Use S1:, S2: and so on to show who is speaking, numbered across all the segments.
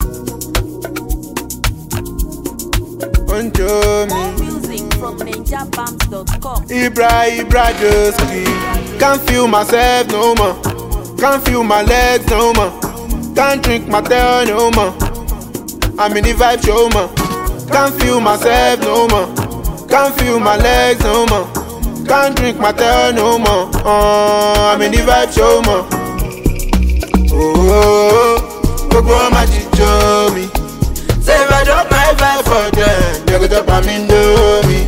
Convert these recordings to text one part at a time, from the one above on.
S1: Onjo me.
S2: More music from ninjabams.com.
S1: Ibra, Ibra, Joski. Can't feel myself no more. Can't feel my legs no more. Can't drink my tail no more. I'm in the vibe show more. Can't feel myself no more. Can't feel my legs no more. Can't drink my tail no more. Uh, I'm in the vibe show more. Oh, gbogbo wọn máa jíjó mi. Say if I drop my vibe for them, they go drop am indomie.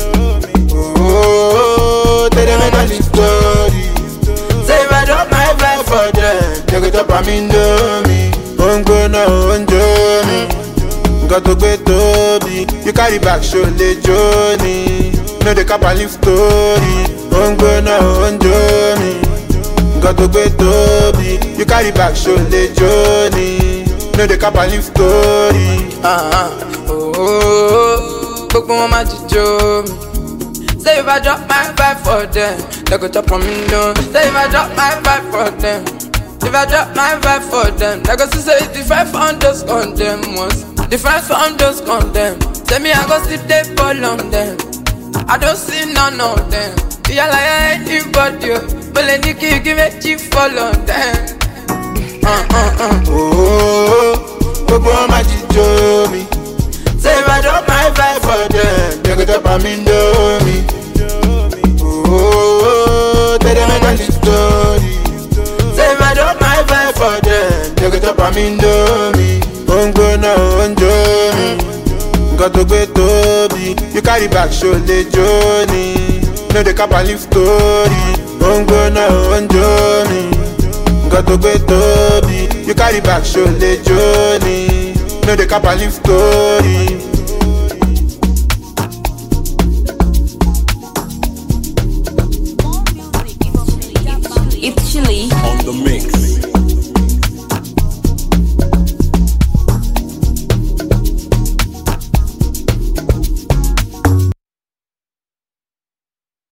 S1: Oh, tell them I the story. Say if I drop my vibe for them, they go drop am indomie. Ó ń gbóná ó ń jó mi, nǹkan tó gbé tóbi. You carry back ṣo lè jó ni, no dey cap and leave story. Ó ń gbóná ó ń jó mi, nǹkan tó gbé tóbi. You carry back ṣo lè jó ni, no dey cap and leave story.
S3: Ah, ah, oh, oh, oh, gbogbo wọn máa jíjó mi. Say if I drop my vibe for them, they go chop on me no. Say if I drop my vibe for them, if I drop my vibe for them, they go see say it's different from those condemn ones, different from those condemn. Say me I go sleep they fall on them, I don't see none of them. Yeah like anybody, oh, but let me give give me chief fall on them. Uh, uh, uh.
S1: Oh, gbogbo wọn máa jíjó mi. Say if I drop my vibe for them, they go drop am indomie. Oh, tell them I got the story. Say if I drop my vibe for them, they go drop am indomie. Ó ń gbóná ó ń jó mi, nǹkan tó gbé tóbi. You carry back ṣo lè jó ni, no dey cap and leave story. Ó ń gbóná ó ń jó mi. nǹkan tó gbé tóbi you carry back ṣo lè jó ni no dey cap and leave story.
S2: More music from ninjabams.com.
S4: It's Chili.
S5: on the mix.